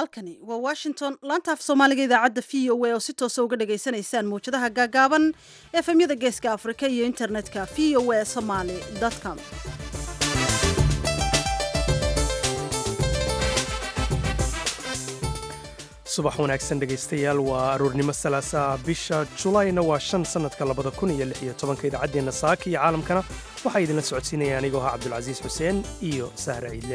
halkani waa washington laanta af soomaaliga idaacadda v o a oo si toosa uga dhagaysanaysaan mawjadaha gaagaaban efemyada geeska afrika iyo internetka v o a somaly com subax wanaagsan dhegaystayaal waa aroornimo salaasaa bisha julayna waa shan sannadka labada kun iyo lix iyo tobanka idaacaddeenna saaka iyo caalamkana waxaa idinla socodsiinaya anigoo ah cabdulcasiis xuseen iyo sahre ciidle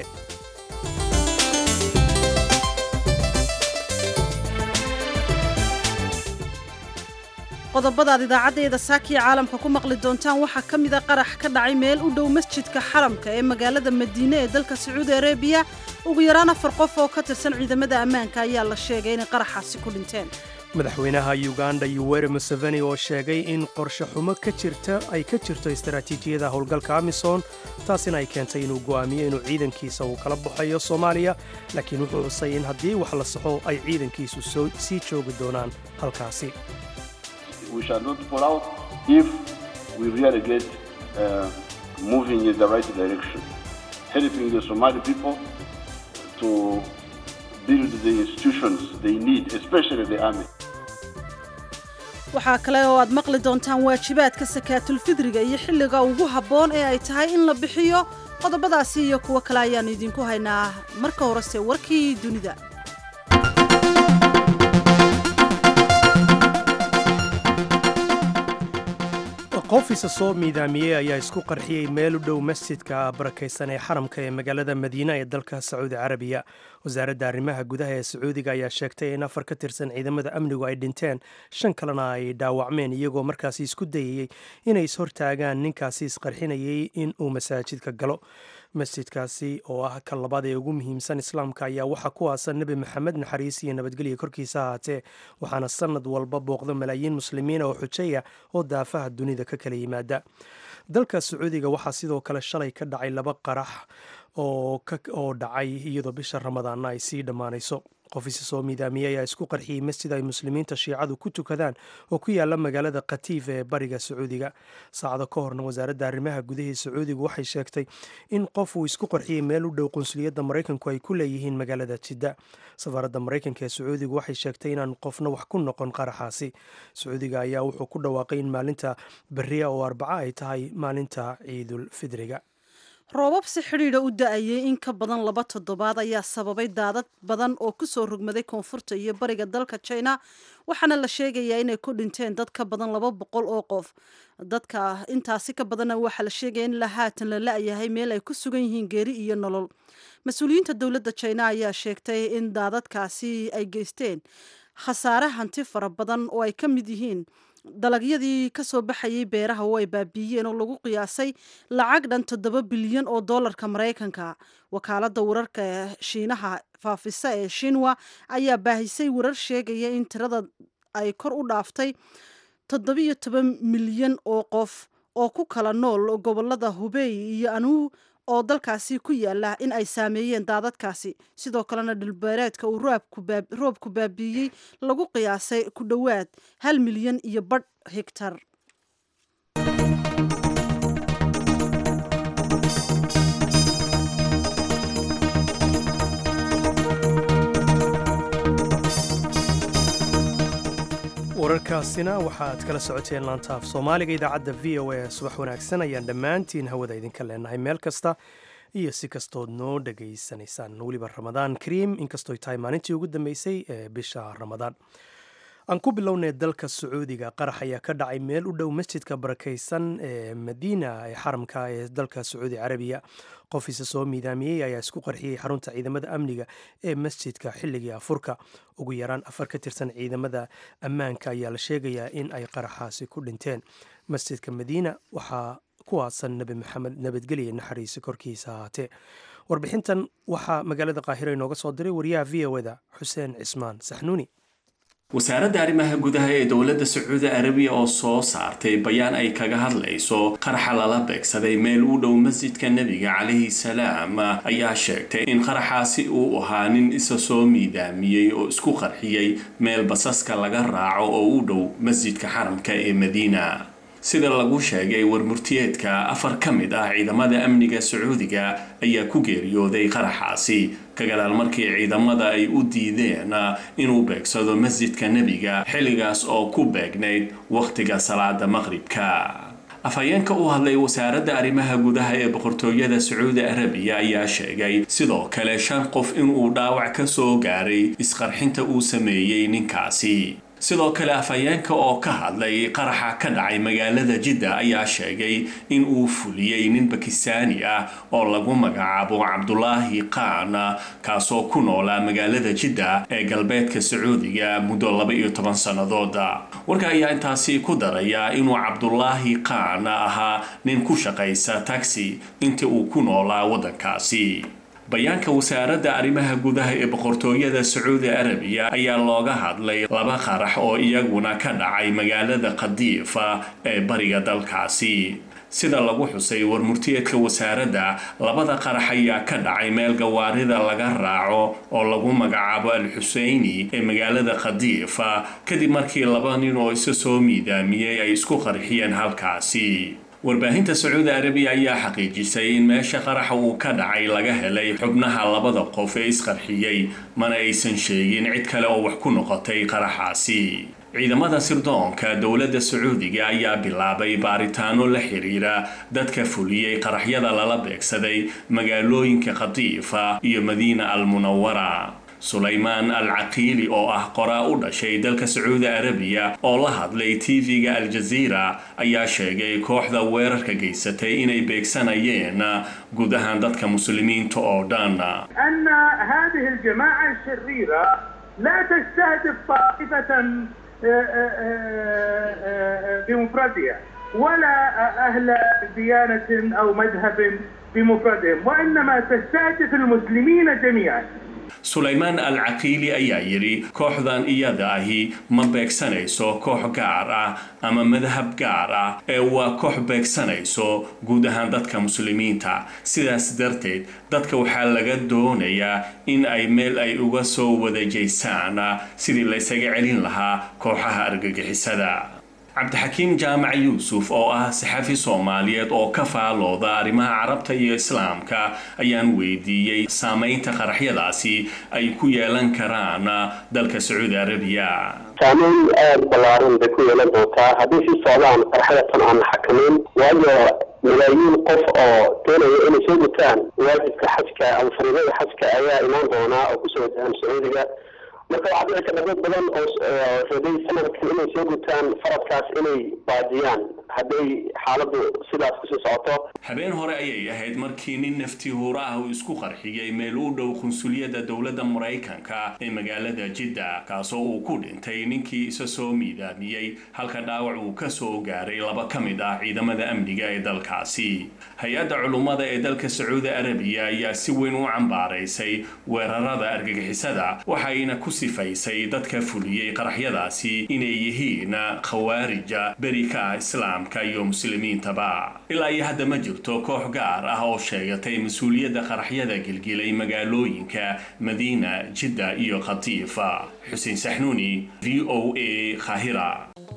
qodobadaad idaacaddeeda saakiya caalamka ku maqli doontaan waxaa ka mida qarax ka dhacay meel u dhow masjidka xaramka ee magaalada madiine ee dalka sacuudi arabiya ugu yaraan afar qof oo ka tirsan ciidamada ammaanka ayaa la sheegay inay qaraxaasi ku dhinteen madaxweynaha uganda yuweri museveni oo sheegay in qorshe xumo ka jirta ay ka jirto istaraatiijiyada howlgalka amisom taasina ay keentay inuu go'aamiyo inuu ciidankiisa uu kala baxayo soomaaliya laakiin wuxuu xusay in haddii wax la saxo ay ciidankiisu sii joogi doonaan halkaasi we shall not fall out if we really get uh, moving in the right direction, helping the Somali people to build the institutions they need, especially the army. waxaa kale oo aad maqli doontaan waajibaadka sakaatulfidriga iyo xilliga ugu habboon ee ay tahay in la bixiyo qodobadaasi iyo kuwo kale ayaannu idinku haynaa marka horese warkii dunida qof isa soo miidaamiyey ayaa isku qarxiyey meel u dhow masjidka barakaysan ee xaramka ee magaalada madiina ee dalka sacuudi carabiya wasaaradda arrimaha gudaha ee sacuudiga ayaa sheegtay in afar ka tirsan ciidamada amnigu ay dhinteen shan kalena ay dhaawacmeen iyagoo markaasi isku dayayey inay ishortaagaan ninkaasi isqarxinayey in uu masaajidka galo masjidkaasi oo ah kan labaad ee ugu muhiimsan islaamka ayaa waxaa ku aasan nebi maxamed naxariis iyo nabadgelya korkiisa ahaatee waxaana sanad walba booqda malaayiin muslimiina oo xujaya oo daafaha dunida ka kala yimaada dalka sacuudiga waxaa sidoo kale shalay ka dhacay laba qarax oo dhacay iyadoo bisha ramadaanna ay sii dhammaanayso qof isa soo miidaamiyey ayaa isku qarxiyey masjid ay muslimiinta shiicadu ku tukadaan oo ku yaala magaalada khatiif ee bariga sacuudiga saacado ka horna wasaaradda arrimaha gudahii sacuudigu waxay sheegtay in qof uu isku qarxiyey meel u dhow qunsuliyadda maraykanku ay ku leeyihiin magaalada jidda safaaradda maraykanka ee sacuudigu waxay sheegtay inaan qofna wax ku noqon qaraxaasi sacuudiga ayaa wuxuu ku dhawaaqay in maalinta beriya oo arbaca ay tahay maalinta ciidul fidriga roobab si xidhiidha u da-ayay in ka badan laba toddobaad ayaa sababay daadad badan oo ku soo rogmaday koonfurta iyo bariga dalka china waxaana la sheegayaa inay ku dhinteen dad ka badan laba boqol oo qof dadka intaasi ka badanna waxaa la sheegaya in la haatan la la-yahay meel ay ku sugan yihiin geeri iyo nolol mas-uuliyiinta dowladda china ayaa sheegtay in daadadkaasi ay geysteen khasaare hanti fara badan oo ay ka mid yihiin dalagyadii ka soo baxayay beeraha oo ay baabiiyeen oo lagu qiyaasay lacag dhan toddoba bilyan oo dollarka maraykanka wakaaladda wararka ee shiinaha faafisa ee shinwa ayaa baahisay warar sheegaya in tirada ay kor u dhaaftay toddobiyo toban milyan oo qof oo ku kala nool gobolada hubey iyo anuu oo dalkaasi ku yaala in ay saameeyeen daadadkaasi sidoo kalena dhulbeereedka uu roobku baabiiyey lagu qiyaasay ku dhowaad hal milyan iyo badh higtar wararkaasina waxaaad kala socoteen laanta af soomaaliga idaacadda v o a subax wanaagsan ayaan dhammaantiin hawada idinka leenahay meel kasta iyo si kastood noo dhegaysanaysaan weliba ramadaan kariim inkastooy tahay maalintii ugu dambeysay ee bisha ramadaan aan ku bilownay dalka sacuudiga qarax ayaa ka dhacay meel u dhow masjidka barakaysan ee madiina ee xaramka ee dalka sacuudi carabiya qof isa soo miidaamiyey ayaa isku qarxiyey xarunta ciidamada amniga ee masjidka xilligii afurka ugu yaraan afar ka tirsan ciidamada ammaanka ayaa la sheegayaa in ay qaraxaasi ku dhinteen masjidka madiina waxaa ku aasan nebi maxamed nabadgelya naxariisi korkiisa ahaatee warbixintan waxaa magaalada qaahiro inooga soo diray wariyaha v o da xuseen cismaan saxnuuni wasaaradda arrimaha gudaha ee dowladda sacuudi arabiya oo soo saartay bayaan ay kaga hadlayso qaraxa lala beegsaday meel u dhow masjidka nebiga calayhi salaam ayaa sheegtay in qaraxaasi uu ahaa nin isa soo miidaamiyey oo isku qarxiyey meel basaska laga raaco oo u dhow masjidka xaramka ee madiina sida lagu sheegay warmurtiyeedka afar ka mid ah ciidamada amniga sacuudiga ayaa ku geeriyooday qaraxaasi ka gadaal markii ciidamada ay u diideen inuu beegsado masjidka nebiga xilligaas oo ku beegnayd wakhtiga salaada maqribka afhayeenka u hadlay wasaaradda arrimaha gudaha ee boqortooyada sacuudi arabiya ayaa sheegay sidoo kale shan qof inuu dhaawac ka soo gaaray isqarxinta uu sameeyey ninkaasi sidoo kale afhayeenka oo ka hadlay qaraxa ka dhacay magaalada jidda ayaa sheegay in uu fuliyey nin bakistaani ah oo lagu magacaabo cabdulaahi qaan kaasoo ku noolaa magaalada jidda ee galbeedka sacuudiga muddo laba iyo toban sannadood warka ayaa intaasi ku daraya inuu cabdulaahi qaan ahaa nin ku shaqaysa taxi intii uu ku noolaa waddankaasi bayaanka wasaaradda arrimaha gudaha ee boqortooyada sacuudi arabiya ayaa looga hadlay laba qarax oo iyaguna ka dhacay magaalada khadiifa ee bariga dalkaasi sida lagu xusay warmurtiyeedka wasaaradda labada qarax ayaa ka dhacay meel gawaarida laga raaco oo lagu magacaabo al xuseyni ee magaalada khadiifa kadib markii laba nin oo isa soo miidaamiyey ay isku qarxiyeen halkaasi warbaahinta sacuudi arabiya ayaa xaqiijisay in meesha qaraxa uu ka dhacay laga helay xubnaha labada qof ee isqarxiyey mana aysan sheegin cid kale oo wax ku noqotay qaraxaasi ciidamada sirdoonka dowladda sacuudiga ayaa bilaabay baaritaano la xiriira dadka fuliyey qaraxyada lala beegsaday magaalooyinka khadiifa iyo madiina al munawara sulaymaan al caqiili oo ah qoraa u dhashay dalka sacuudi arabiya oo la hadlay tv-ga al-jaziira ayaa sheegay kooxda weerarka geysatay inay beegsanayeen guud ahaan dadka muslimiinta oo dhan أن هذه الجماعة الشريرة لا تستهدف طائفة بمفردها ولا أهل ديانة أو مذهب بمفردهم وإنما تستهدف المسلمين جميعا sulaymaan al caqiili ayaa yidhi kooxdan iyada ahi ma beegsanayso koox gaar ah ama madhab gaar ah ee waa koox beegsanayso guud ahaan dadka muslimiinta sidaas darteed dadka waxaa laga doonayaa in ay meel ay uga soo wadajaysaan sidii laysaga celin lahaa kooxaha argagixisada cabdixakiim jaamac yuusuf oo ah saxafi soomaaliyeed oo ka faalooda arrimaha carabta iyo islaamka ayaan weydiiyey saameynta qaraxyadaasi ay ku yeelan karaan dalka sacuudi arabiya saameyn aada ballaaran bay ku yeelan doontaa haddii si socdaan qaraxyatan aan la xakameyn waayo malaayiin qof oo doonaya inay soo gutaan waajibka xajka ama fariidada xajka ayaa imaan doonaa oo kusoo wajahaan sacuudiga marka waxaa dhici karta dad badan oo rabay sanadkan inay soo gutaan faradkaas inay baajiyaan hadday xaaladdu sidaas kusii socoto habeen hore ayay ahayd markii nin nafti huura ah uu isku qarxiyey meel u dhow qunsuliyadda dowladda maraykanka ee magaalada jidda kaasoo uu ku dhintay ninkii isa soo miidaamiyey halka dhaawac uu ka soo gaaray laba ka mid ah ciidamada amniga ee dalkaasi hay-adda culummada ee dalka sacuudi arabiya ayaa si weyn u cambaaraysay weerarada argagixisada waxayna ku sifaysay dadka fuliyey qaraxyadaasi inay yihiin khawaarija berika islaamka iyo muslimiintaba ilaa iyo hadda ma jirto koox gaar ah oo sheegatay mas-uuliyadda qaraxyada gilgilay magaalooyinka madiina jidda iyo khatiifa xuseen saxnuuni v o a khahira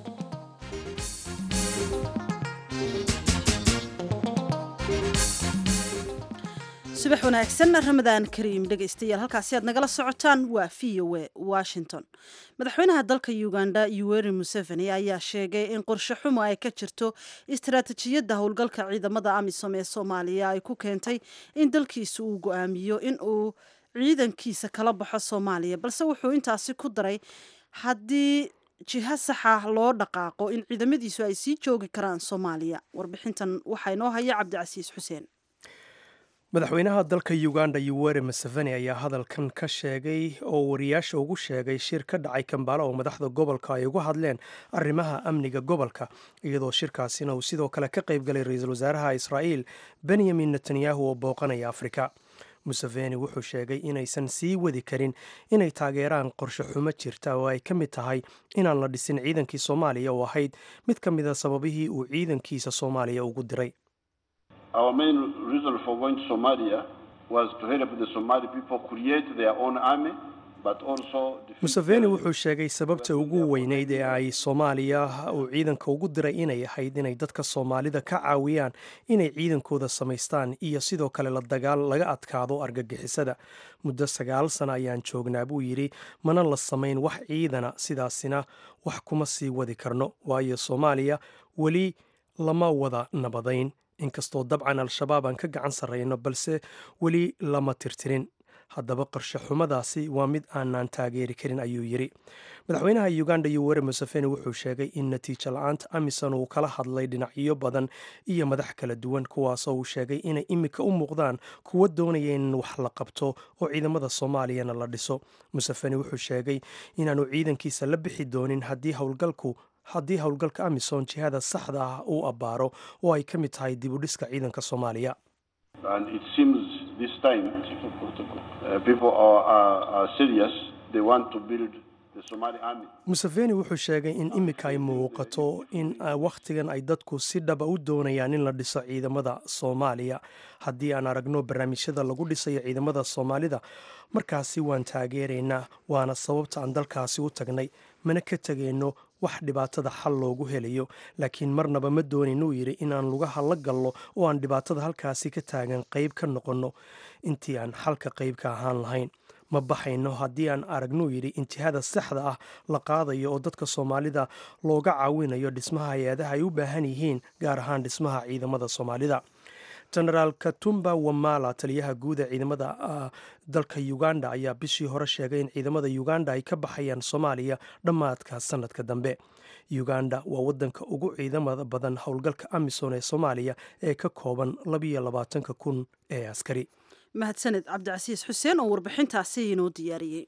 subax wanaagsan ramadaan kariim dhegaystayaal halkaasi aad nagala socotaan waa v o a washington madaxweynaha dalka uganda yuweri museveni ayaa sheegay in qorshe xumo ay ka jirto istaraatijiyadda howlgalka ciidamada amisom ee soomaaliya ay ku keentay in dalkiisa uu go-aamiyo in uu ciidankiisa kala baxo soomaaliya balse wuxuu intaasi ku daray haddii jiha saxa loo dhaqaaqo in ciidamadiisu ay sii joogi karaan soomaaliya warbixintan waxaa inoo haya cabdicasiis xuseen madaxweynaha dalka uganda yuweri museveni ayaa hadalkan ka sheegay oo wariyaasha ugu sheegay shir ka dhacay kambaala oo madaxda gobolka ay uga hadleen arrimaha amniga gobolka iyadoo shirkaasina uu sidoo kale ka qayb galay ra-iisul wasaaraha israa'iil benyamin netanyahu oo booqanaya afrika museveni wuxuu sheegay inaysan sii wadi karin inay taageeraan qorshe xumo jirta oo ay ka mid tahay inaan la dhisin ciidankii soomaaliya oo ahayd mid ka mida sababihii uu ciidankiisa soomaaliya ugu diray Our main reason for going to Somalia was to help the Somali people create their own army museveni wuxuu sheegay sababta ugu weyneyd ee ay soomaaliya uu ciidanka ugu diray inay ahayd inay dadka soomaalida ka caawiyaan inay ciidankooda samaystaan iyo sidoo kale la dagaal laga adkaado argagixisada muddo sagaal sana ayaan joognaa buu yidhi mana la samayn wax ciidana sidaasina wax kuma sii wadi karno waayo soomaaliya weli lama wada nabadayn inkastoo dabcan al-shabaab aan ka gacan sarrayno balse weli lama tirtirin haddaba qarshe xumadaasi waa mid aanaan taageeri karin ayuu yidhi madaxweynaha uganda yoweri museveni wuxuu sheegay in natiijo la-aanta amisom uu kala hadlay dhinacyo badan iyo madax kala duwan kuwaasoo uu sheegay inay imika u muuqdaan kuwa doonaya in wax la qabto oo ciidamada soomaaliyana la dhiso museveni wuxuu sheegay inaanu ciidankiisa la bixi doonin haddii howlgalku haddii howlgalka amisom jihada saxda ah uu abbaaro oo ay ka mid tahay dib u dhiska ciidanka soomaaliya museveni wuxuu sheegay in imika ay muuqato in wakhtigan ay dadku si dhaba u doonayaan in la dhiso ciidamada soomaaliya haddii aan aragno barnaamijyada lagu dhisayo ciidamada soomaalida markaasi waan taageeraynaa waana sababta aan dalkaasi u tagnay mana ka tegayno wax dhibaatada xal loogu helayo laakiin marnaba ma doonin uu yidhi inaan lugaha la gallo oo aan dhibaatada halkaasi ka taagan qayb ka noqonno intii aan xalka qayb ka ahaan lahayn ma baxayno haddii aan aragnuu yidhi intihada saxda ah la qaadayo oo dadka soomaalida looga caawinayo dhismaha hay-adaha ay u baahan yihiin gaar ahaan dhismaha ciidamada soomaalida genaraal katumba wamala taliyaha guud ee ciidamada dalka uganda ayaa bishii hore sheegay in ciidamada uganda ay ka baxayaan soomaaliya dhammaadka sanadka dambe uganda waa wadanka ugu ciidamada badan howlgalka amisom ee soomaaliya ee ka kooban labiyo labaatanka kun ee askari mahadsaned cabdicasiis xuseen oo warbixintaasi inoo diyaariyey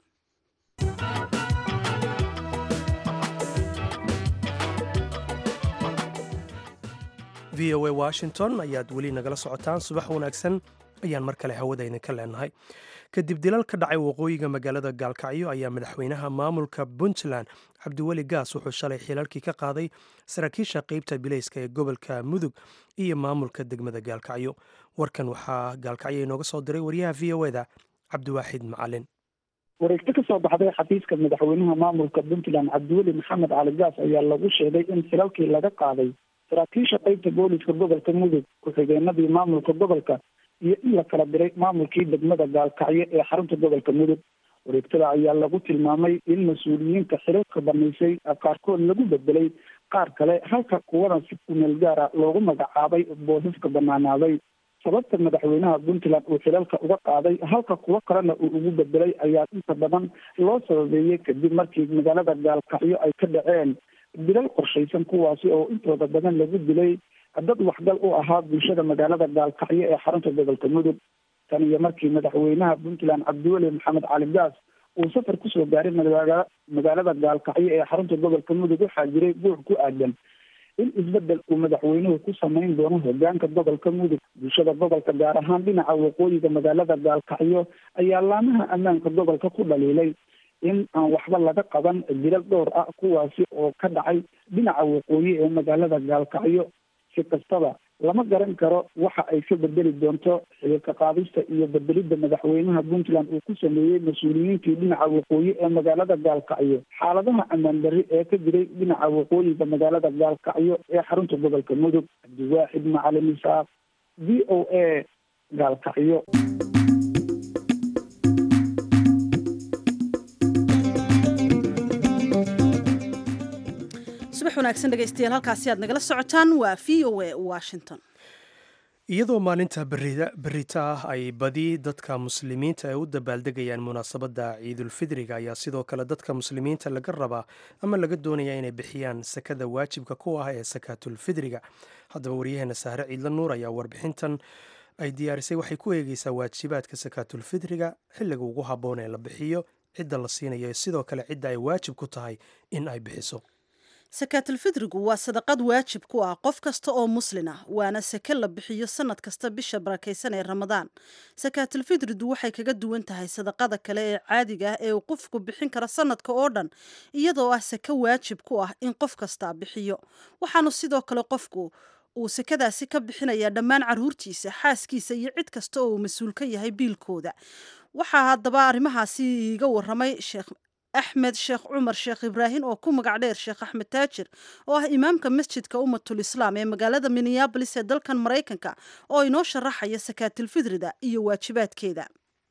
v o a washington ayaad weli nagala socotaan subax wanaagsan ayaan mar kale hawadayna ka leenahay kadib dilal ka dhacay waqooyiga magaalada gaalkacyo ayaa madaxweynaha maamulka puntland cabdiweli gaas wuxuu shalay xilalkii ka qaaday saraakiisha qeybta bilayska ee gobolka mudug iyo maamulka degmada gaalkacyo warkan waxaa gaalkacyo inooga soo diray wariyaha v o eda cabdiwaaxid macalin wareegto ka soo baxday xafiiska madaxweynaha maamulka puntland cabdiweli maxamed cali gaas ayaa lagu sheegay in xilalkii laga qaaday saraakiisha qeybta booliska gobolka mudug ku-xigeenadii maamulka gobolka iyo in la kala diray maamulkii degmada gaalkacyo ee xarunta gobolka mudug wareegtada ayaa lagu tilmaamay in mas-uuliyiinta xilalka banaysay qaarkood lagu bedelay qaar kale halka kuwana si kumeel gaara loogu magacaabay boosaska banaanaaday sababta madaxweynaha puntland uu xilalka uga qaaday halka kuwo kalena uu ugu bedelay ayaa inta badan loo sababeeyey kadib markii magaalada gaalkacyo ay ka dhaceen dilal qorshaysan kuwaasi oo intooda badan lagu dilay dad waxgal u ahaa bulshada magaalada gaalkacyo ee xarunta gobolka mudug tan iyo markii madaxweynaha puntland cabdiweli maxamed cali gaas uu safar kusoo gaaray magaa magaalada gaalkacyo ee xarunta gobolka mudug waxaa jiray buux ku aadan in isbedel uu madaxweynuhu ku samayn doono hogaanka gobolka mudug bulshada gobolka gaar ahaan dhinaca waqooyiga magaalada gaalkacyo ayaa laamaha ammaanka gobolka ku dhaliilay in aan waxba laga qaban dilal dhowr ah kuwaasi oo ka dhacay dhinaca waqooyi ee magaalada gaalkacyo si kastaba lama garan karo waxa ay ka bedeli doonto xililka qaadista iyo bedelidda madaxweynaha puntland uu ku sameeyey mas-uuliyiintii dhinaca waqooyi ee magaalada gaalkacyo xaaladaha ammaan darri ee ka jiray dhinaca waqooyiga magaalada gaalkacyo ee xarunta gobolka mudug cabdiwaaxid macalin isaaq v o a gaalkacyo subax wanaagsan dhegaystayaal halkaasi aad nagala socotaan waa v o a washington iyadoo maalinta berita ah ay badi dadka muslimiinta ay u dabaaldegayaan munaasabadda ciidulfidriga ayaa sidoo kale dadka muslimiinta laga rabaa ama laga doonaya inay bixiyaan sakada waajibka ku ah ee sakaatulfidriga haddaba waryaheena sahre ciidla nuur ayaa warbixintan ay diyaarisay waxay ku eegeysaa waajibaadka sakaatulfidriga xilliga ugu habboon ee la bixiyo cidda la siinayo sidoo kale cidda ay waajib ku tahay in ay bixiso sakaatulfidrigu waa sadaqad waajib ku ah qof kasta oo muslin ah waana sake la bixiyo sanad kasta bisha barakaysan ee ramadaan sakaatulfidridu waxay kaga duwan tahay sadaqada kale ee caadiga ah ee uu qofku bixin kara sanadka oo dhan iyadoo ah sake waajib ku ah in qof kastaa bixiyo waxaanu sidoo kale qofku uu sekadaasi ka bixinayaa dhammaan carruurtiisa xaaskiisa iyo cid kasta oo uu mas-uul ka yahay biilkooda waxaa haddaba arrimahaasi iiga waramay sheekh axmed sheekh cumar sheekh ibraahim oo ku magac dheer sheekh axmed taajir oo ah imaamka masjidka ummatul islaam ee magaalada minneabolis ee dalkan maraykanka oo inoo sharaxaya sakaatilfidrida iyo waajibaadkeeda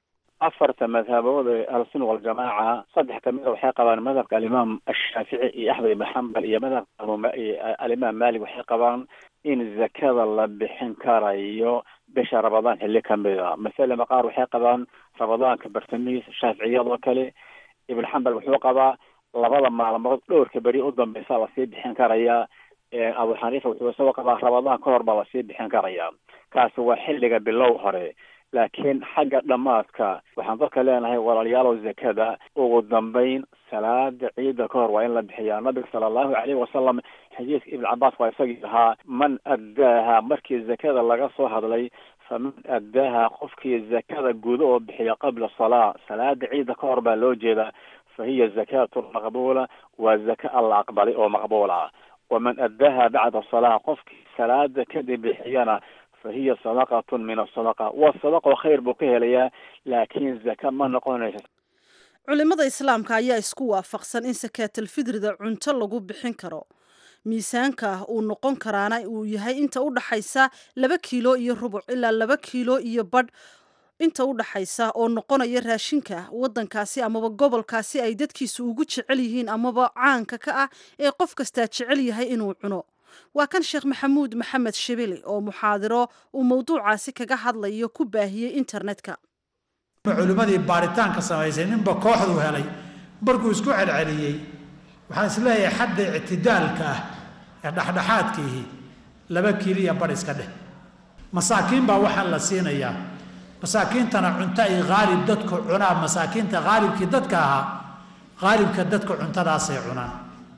afarta madhabood ee ahlusunna waljamaaca saddex kamida waxay qabaan madhabka alimaam ashaafici iyo axmed ibn xambal iyo madhabka alimaam malik waxay qabaan in zakada la bixin karayo bisha rabadaan xilli kamida masalama qaar waxay qabaan rabadaanka bartamiis shaaficiyadoo kale ibn xambal wuxuu qabaa labada maalmood dhowrka beri u dambeysa lasii bixin karayaa abu xaniifa wuxuu isagoo qabaa rabadaan ka hor baa lasii bixin karayaa kaasi waa xilliga bilow hore laakiin xagga dhammaadka waxaan dadka leenahay walaalayaalow zakada ugu dambeyn salaada ciida ka hor waa in la bixiyaa nabiga sala allahu calayhi wasalam xadiidka ibn cabaas waa isagii ahaa man addaaha markii zakada laga soo hadlay faman addaaha qofkii zakada gudo oo bixiya qabla salaa salaada ciida ka hor baa loo jeedaa fa hiya zakatu maqbuula waa zaka alla aqbalay oo maqbuula waman addaaha bacda salaa qofkii salaada kadib bixiyana fahiya sadaqatun min asadaqa waa sadaqo khayr buu ka helayaa laakiin zaka ma noqonaysa culimada islaamka ayaa isku waafaqsan in sakaatalfidrida cunto lagu bixin karo miisaanka uu noqon karaana uu yahay inta u dhaxaysa laba kiilo iyo rubuc ilaa laba kiilo iyo badh inta u dhaxaysa oo noqonaya raashinka waddankaasi amaba gobolkaasi ay dadkiisu ugu jecel yihiin amaba caanka ka ah ee qof kastaa jecel yahay inuu cuno waa kan sheekh maxamuud maxamed shibili oo muxaadiro uu mawduucaasi kaga hadlayo ku baahiyey internetka culimmadii baaritaanka samaysay ninba kooxdu helay markuu isku celceliyey waxaan isleeyahay xadda ictidaalka ah ee dhexdhexaadkiihi laba kiiliya bar iska dheh masaakiin baa waxaan la siinayaa masaakiintana cunto ay haalib dadku cunaan masaakiinta haalibkii dadka ahaa haalibka dadka cuntadaasay cunaan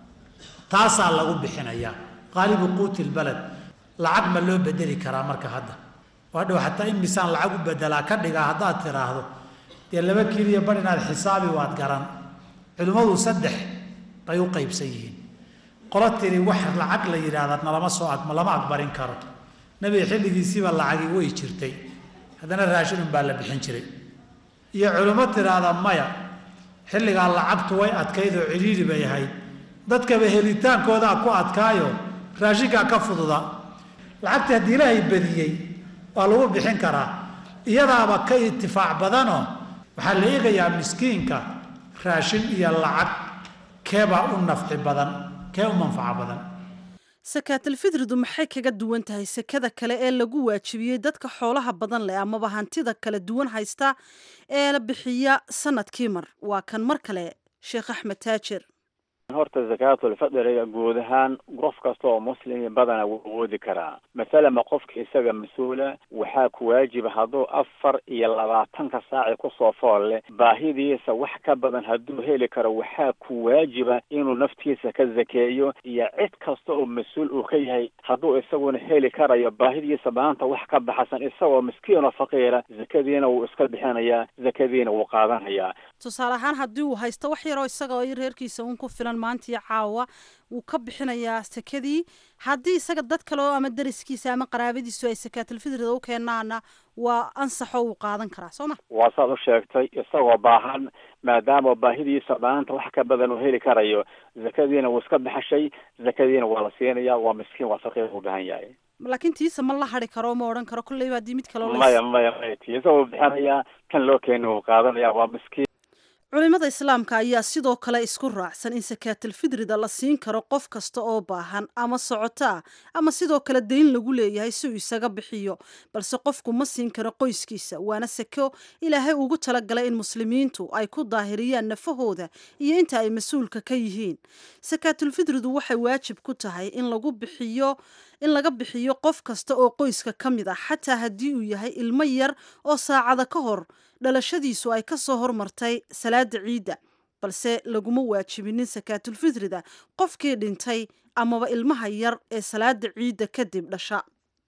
taasaa lagu bixinayaa haalibu quuti lbaled lacag ma loo bedeli karaa marka hadda waa dhow xataa in misaan lacag u bedelaa ka dhigaa haddaad tiraahdo dee laba kiiliya bar inaad xisaabi waad garan culimmadu saddex bay u qaybsan yihiin qolo tiri wax lacag la yidhaahda nalama soo ag lama aqbarin karo nebiga xilligiisiiba lacagi way jirtay haddana raashin unbaa la bixin jiray iyo culimmo tiraahda maya xilligaa lacagtu way adkayd oo cidhiidhi bay ahayd dadkaba helitaankoodaa ku adkaayo raashinkaa ka fududa lacagta haddii ilaahay badiyey waa lagu bixin karaa iyadaaba ka itifaac badanoo waxaa la eegayaa miskiinka raashin iyo lacag keebaa u nafci badan kee u manfaco badan sakaatalfidridu maxay kaga duwan tahay sekada kale ee lagu waajibiyey dadka xoolaha badan leh amaba hantida kala duwan haysta ee la bixiya sanadkii mar waa kan mar kale sheekh axmed taajir horta zakaatulfadriga guud ahaan qof kasta oo muslimi badana wuu awoodi karaa masalama qofka isaga mas-uula waxaa ku waajiba hadduu afar iyo labaatanka saaci kusoo fool leh baahidiisa wax ka badan hadduu heli karo waxaa ku waajiba inuu naftiisa ka zakeeyo iyo cid kasta oo mas-uul uu ka yahay hadduu isaguna heli karayo baahidiisa maanta wax ka baxsan isagoo miskiin oo faqiira zakadiina wuu iska bixinayaa zakadiina wuu qaadanayaa tusaale ahaan haddii uu haysto wax yaroo isaga reerkiisa uun ku filan maantii caawa wuu ka bixinayaa sakadii haddii isaga dad kale oo ama dariskiisa ama qaraabadiisu ay sakaatalfidrida u keenaana waa ansaxoo uu qaadan karaa soo ma waa saad u sheegtay isagoo baahan maadaama baahidiisa maanta wax ka badan uu heli karayo zakadiina wuu iska baxashay zakadiina waa la siinaya waa miskiin waa faqiir u baahan yahay laakiin tiisa ma la hari karo ma odhan karo kolleyba haddii mid kaloo maya maya maya tiisa wuu bixinayaa kan loo keeni wuu qaadanaya waa miskiin culimada islaamka ayaa sidoo kale isku raacsan in sakaatalfidrida la siin karo qof kasta oo baahan ama socoto ah ama sidoo kale dayn lagu leeyahay si uu isaga bixiyo balse qofku ma siin karo qoyskiisa waana sako ilaahay ugu talagalay in muslimiintu ay ku daahiriyaan nafahooda iyo inta ay mas-uulka ka yihiin sakaatulfidridu waxay waajib ku tahay in lagu bixiyo in laga bixiyo qof kasta oo qoyska ka mid ah xataa haddii uu yahay ilmo yar oo saacada ka hor dhalashadiisu ay ka soo hormartay salaada ciidda balse laguma waajibinin sakaatulfidrida qofkii dhintay amaba ilmaha yar ee salaada ciidda kadib dhasha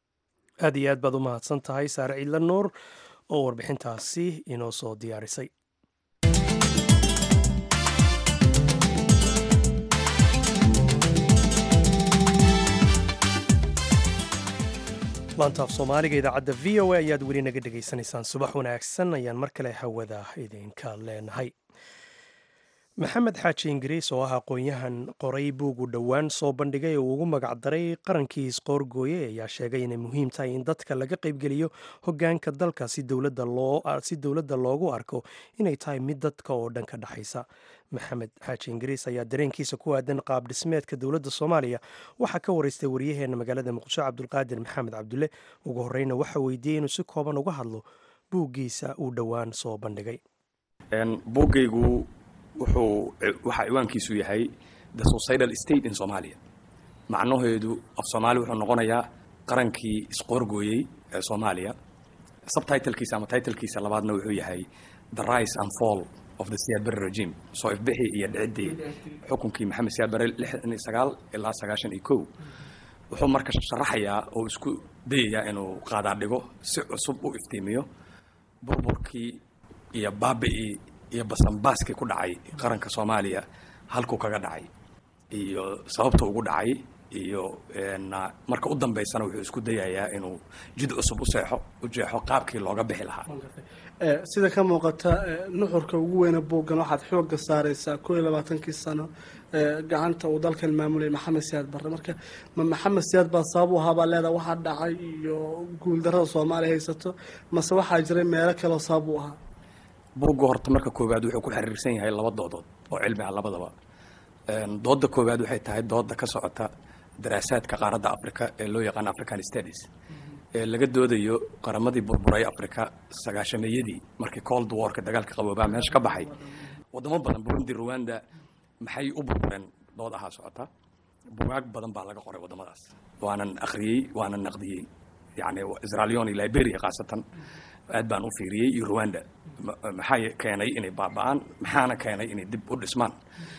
aad iyo aad baad u mahadsan tahay saare ciidla nuur oo warbixintaasi inoo soo diyaarisay laantaaf soomaaliga idaacadda v o a ayaad weli naga dhegaysanaysaan subax wanaagsan ayaan mar kale hawada idinka leenahay maxamed xaaji ingiriis oo ah aqoon-yahan qoray buugu dhowaan soo bandhigay oo ugu magacdaray qarankii isqoorgooye ayaa sheegay inay muhiim tahay in dadka laga qaybgeliyo hogaanka dalka si dowladda loogu arko inay tahay mid dadka oo dhan ka dhexaysa maxamed xaaji ingiriis ayaa dareenkiisa ku aadan qaab dhismeedka dowladda soomaaliya waxaa ka waraystay waryaheena magaalada muqdisho cabdulqaadir maxamed cabdulle ugu horeyna waxa weydiiyey inuu si kooban uga hadlo buuggiisa uu dhowaan soo bandhigay buuggaygu wuxuu waxaa ciwaankiisu yahay the societal state in somalia macnaheedu af soomaali wuxuu noqonayaa qarankii isqoorgooyey ee soomaaliya subtitlkiisa ama titlkiisa labaadna wuxuu yahay the rise and fall of the siyaad barre regime soo ifbixi iyo dhiciddii xukunkii maxamed siyaad barre lixdan iyo sagaal ilaa sagaashan iyo kow wuxuu marka sharaxayaa oo isku dayayaa inuu qaadaa dhigo si cusub u iftiimiyo burburkii iyo baabi'ii iyo basanbaaskii ku dhacay qaranka soomaaliya halkuu kaga dhacay iyo sababta ugu dhacay iyo marka u dambaysana wuxuu isku dayayaa inuu jid cusub u seexo u jeexo qaabkii looga bixi lahaa sida ka muuqata nuxurka ugu weyna buuggan waxaad xooga saareysaa koo iyo labaatankii sano gacanta uu dalkan maamulay maxamed siyaad barre marka ma maxamed siyaad baa sabab u ahaabaa leedaha waxaa dhacay iyo guuldarrada soomaaliya haysato mase waxaa jiray meelo kaleoo sabab u ahaa buugga horta marka koowaad wuxuu ku xiriirsan yahay laba doodood oo cilmi ah labadaba dooda koowaad waxay tahay dooda ka socota daraasaadka qaaradda africa ee loo yaqaan african studies ee laga doodayo qaramadii burburay africa sagaashameeyadii markii cold warka dagaalka qaboobaa meesha ka baxay wadamo badan burundi rwanda maxay u burbureen dood ahaa socota bugaag badan baa laga qoray wadamadaas waanan akhriyey waanan naqdiyey yani israelion iyo liberia khaasatan aad baan u fiiriyey iyo rwanda maxaa keenay inay baaba-aan maxaana keenay inay dib u dhismaan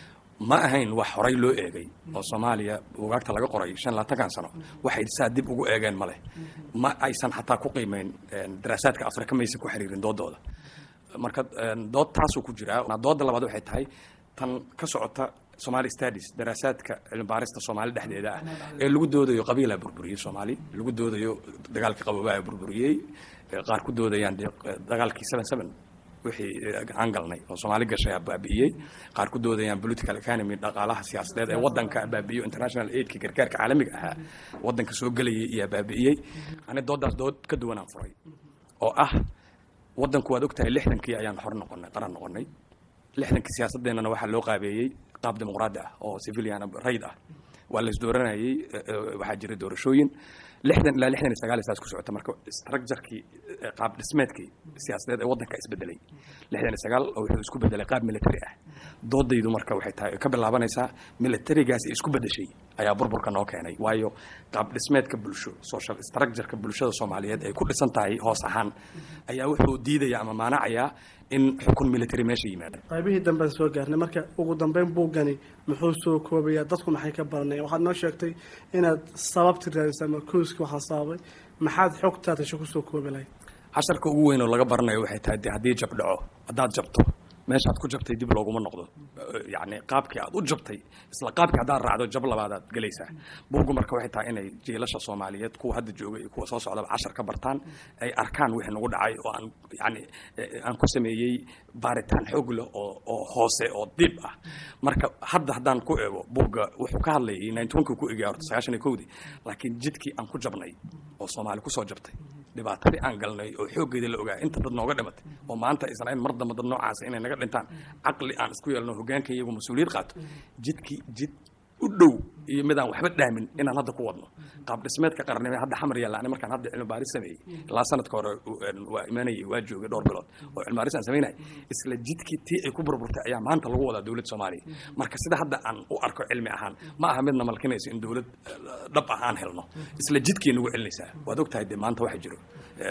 ma ahayn wax horay loo eegay oo soomaaliya bugaagta laga qoray shan labaatankan sano waxay saa dib ugu eegeen maleh ma aysan xataa ku qiimeyn daraasaadka afrika maysan ku xiriirin doodooda marka dood taasuu ku jiraa dooda labaad waxay tahay tan ka socota somali studies daraasaadka cilmibaarista soomaali dhexdeeda ah ee lagu doodayo qabiilaa burburiyey soomaali lagu doodayo dagaalkii qaboobaa burburiyey qaar ku doodayaan dagaalkii seven seven wixii aan galnay oo soomaali gashay baabi'iyey qaar ku doodayaan political economy dhaqaalaha siyaasadeed ee wadanka baabi'iyo international aidka gargaarka caalamiga ahaa wadanka soo gelayay iyaa baabi'iyey ani doodaas dood ka duwanaan furay oo ah wadanku waad ogtahay lixdankii ayaan xor noqonay qaran noqonay lixdankii siyaasadeennana waxaa loo qaabeeyey qaab dimuqraadi ah oo civilian rayd ah waa la isdooranayey waxaa jiray doorashooyin lixdan ilaa lixdan iyo sagaal saas ku socota marka structurekii qaab dhismeedkii siyaasadeed ee waddanka isbedelay lixdan iyo sagaal oo wuxuu isku bedelay qaab military ah doodaydu marka waxay tahay ka bilaabanaysaa militarigaasi isku bedeshay ayaa burburka noo keenay waayo qaab dhismeedka bulsho social structureka bulshada soomaaliyeed ay ku dhisan tahay hoos ahaan ayaa wuxuu diidaya ama maanacayaa in xukun military meesha yimaada qaybihii dambean soo gaarnay marka ugu dambeyn buuggani muxuu soo koobayaa dadku maxay ka baranayaan waxaad noo sheegtay inaad sababti raadisa ama kooski waxaa sababay maxaad xogtaad hesho kusoo koobi lahayd casharka ugu weyn oo laga baranayo waxay tahay de haddii jab dhaco haddaad jabto meeshaad ku jabtay dib looguma noqdo yacni qaabkii aad u jabtay isla qaabkii haddaad raacdo jab labaadaad gelaysaa buuggu marka waxay tahay inay jiilasha soomaaliyeed kuwa hadda jooga iyo kuwa soo socdaba cashar ka bartaan ay arkaan wixii nagu dhacay oo aan yani aan ku sameeyey baaritaan xoog leh oo oo hoose oo dib ah marka hadda haddaan ku eego buugga wuxuu ka hadlayay ninety one kii ku egaya horta sagaashan iyo kowdii laakiin jidkii aan ku jabnay oo soomaali kusoo jabtay dhibaatadii aan galnay oo xooggeeda la ogaa inta dad nooga dhimatay oo maanta aysan ahayn mar damba dad noocaas inay naga dhintaan caqli aan isku yeelno hogaanka iyagu mas-uuliyad qaato jidkii jid u dhow iyo midaan waxba dhaamin inaan hadda ku wadno qaab dhismeedka qarnime hadda xamar yaalla ani markaan hadda cilmi baaris sameeyey ilaa sanadka hore waa imaanayay waa joogay dhowr bilood oo cilmi baaris aan samaynay isla jidkii tii ay ku burburtay ayaa maanta lagu wadaa dowladda soomaaliya marka sida hadda aan u arko cilmi ahaan ma aha midna malkinayso in dowlad dhab ah aan helno isla jidkii nagu celinaysaa waad ogtahay dee maanta waxa jiro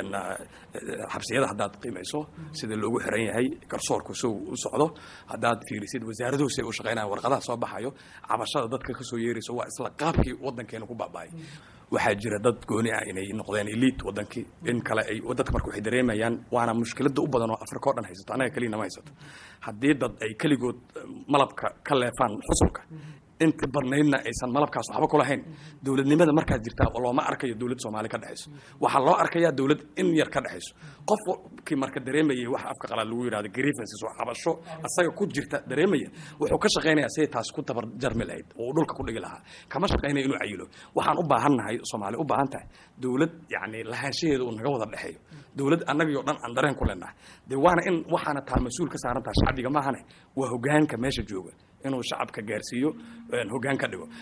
xabsiyada haddaad qiimayso sida loogu xiran yahay garsoorku sow u socdo haddaad fiirisid wasaaraduhu say u shaqaynayaan warqadaha soo baxayo cabashada dadka kasoo yeerayso waa isla qaabkii waddankeena ku baaba'ay waxaa jira dad gooni ah inay noqdeen elite wadankii in kale ay dadka marka waxay dareemayaan waana mushkilada u badan oo afrika o dhan haysato annaga keliya nama haysato haddii dad ay keligood malabka ka leefaan xusulka inta badnaydna aysan malabkaas waxba ku lahayn dowladnimada markaas jirtaa looma arkayo dowlad soomaali ka dhexayso waxaa loo arkayaa dowlad in yar ka dhexayso qofkii marka dareemayay wax afka qalaad lagu yidhahdo grievances oo cabasho asaga ku jirta dareemaya wuxuu ka shaqaynayaa siday taas ku tabar jarmi lahayd oo uu dhulka ku dhigi lahaa kama shaqaynaya inuu cayilo waxaan u baahannahay soomaali u baahan tahay dowlad yacni lahaanshaheeda uu naga wada dhexeeyo dowlad annagii dhan aan dareen ku leenahay dee waana in waxaana taa mas-uul ka saaran tahay shacbiga maahane waa hogaanka meesha jooga inuu shacabka gaarsiiyo hogaan ka dhigo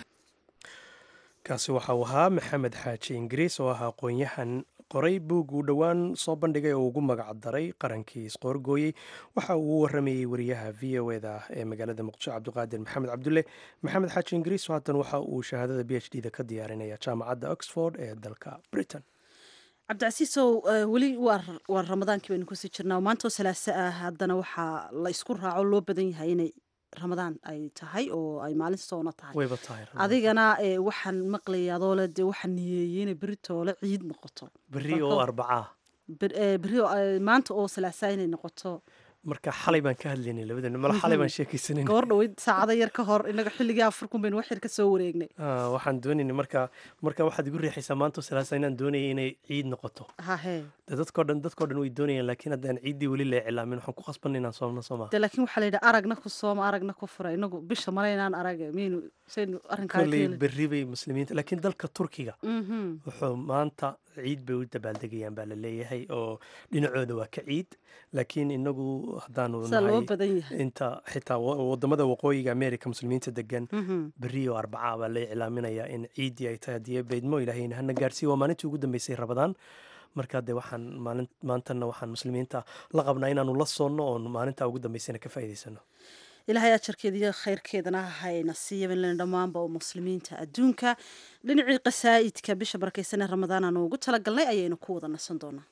kaasi waxa uu ahaa maxamed xaaji ingiriis oo ah aqoon-yahan qoray buug uu dhowaan soo bandhigay oo ugu magac daray qarankii isqoorgooyey waxa uu u waramayey wariyaha v o eda ee magaalada muqdisho cabdiqaadir maxamed cabdulle maxamed xaaji ingiriis haatan waxa uu shahaadada b h d da ka diyaarinaya jaamacadda oxford ee dalka britain cabdicasiisow weli waa ramadaankii baynu kusii jirnaa maantoo salaaso ah haddana waxaa la isku raaco loo badan yahay inay ramadaan ay tahay oo ay maalin soona tahay wayba tahay adigana waxaan maqlaya adoole dee waxaan niyeeyey inay beritoole ciid noqoto berri oo arbacaa berri maanta oo salaasaa inay noqoto marka xalay baan ka hadlaynay labadan mala xalay baan sheekaysanay gabor dhaweyd saacada yar ka hor inaga xilligii afurkun baynu wax yar ka soo wareegnay waxaan doonaynay marka marka waxaad igu riixaysaa maanta salaasa inaan doonayay inay ciid noqoto hahe de dadkoo dhan dadkoo dhan way doonayaan laakiin haddaan ciiddii weli la iclaamin waxaan ku qasbanay inaan soomno soo maa de laakiin waxaa la yidhi aragna ku sooma aragna ku fura inagu bisha male inaan arag miyaynu saynu arrinkaa kolley berri bay muslimiinta laakiin dalka turkiga wuxuu maanta ciid bay u dabaaldegayaan baa la leeyahay oo dhinacooda waa ka ciid laakiin inagu haddaanu nahay inta xitaa wadamada waqooyiga america muslimiinta degan berri oo arbacaa baa la iclaaminayaa in ciiddii ay tahay haddii beydmo ilaahayna hana gaarsiiya waa maalintii ugu dambeysay rabadaan marka dee waxaan maalin maantana waxaan muslimiinta la qabnaa inaanu la soonno oon maalintaa ugu dambeysana ka faa'iidaysano ilaahay ajarkeeda iyo khayrkeedana hayna siiyaban dhammaanba oo muslimiinta adduunka dhinacii qasaa'idka bisha barakaysan ee ramadaan aanu ugu talagalnay ayaynu ku wada nasan doonaa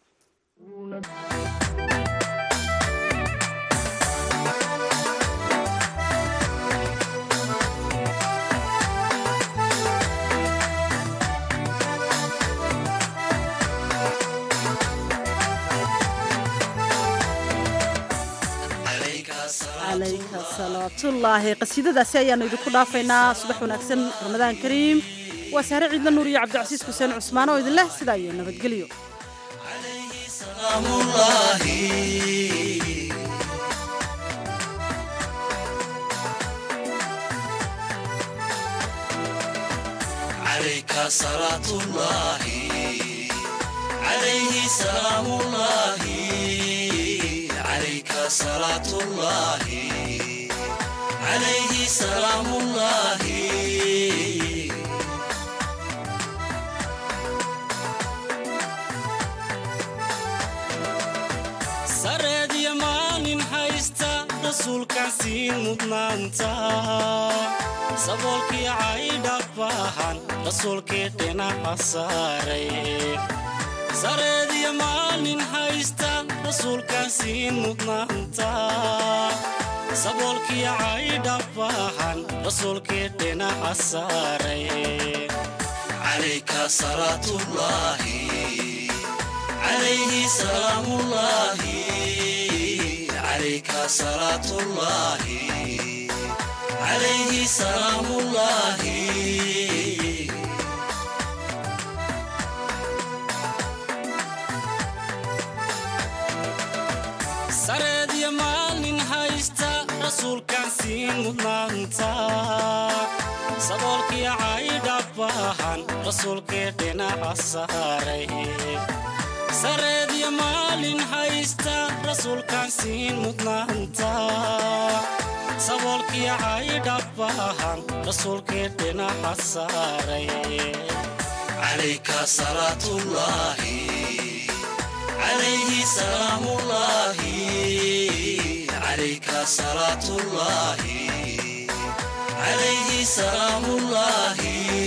calayka salawaatullaahi qasiidadaasi ayaanu idinku dhaafaynaa subax wanaagsan ramadaan kariim waa saare ciidla nuur iyo cabdicasiis xuseen cusmaan oo idin leh sidaa iyo nabadgelyo صلاة الله عليه سلام الله سرد يمان هايستا رسول كاسين مدنانتا سبولكي عايدا باهان رسول كيتنا حساري سرد يمان هايستا rasuulkaasiin mudnaanta saboolkii caydha baahan rasuulkii dhinaca saaray calayka salaatullaahi calayhi salaamullaahi calayka salaatullaahi calayhi salaamullaahi sareedya maalin haysta rasuulkaasiin mudnaanta saboolkii caydha baahan rasuulkii dhinaca saaray sareedya maalin haysta rasuulkaasiin mudnaanta saboolkii caydha baahan rasuulkii dhinaca saaray calayka salaatullaahi عليه سلام الله عليك صلاة الله عليه سلام الله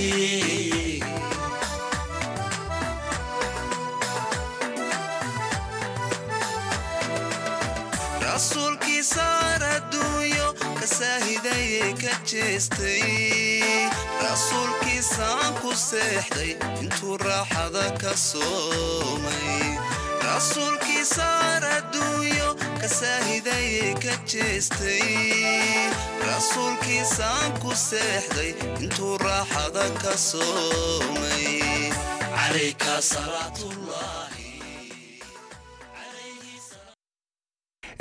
rasuulkii saar adduunyo ka saahidayee ka jeestay rasuulkiisaan ku seexday intuu raaxada ka soomay rasuulkiisaar adduunyo ka saahidayay ka jeestay rasuulkiisaan ku seexday intuu raaxada ka soomay calayka salaatullah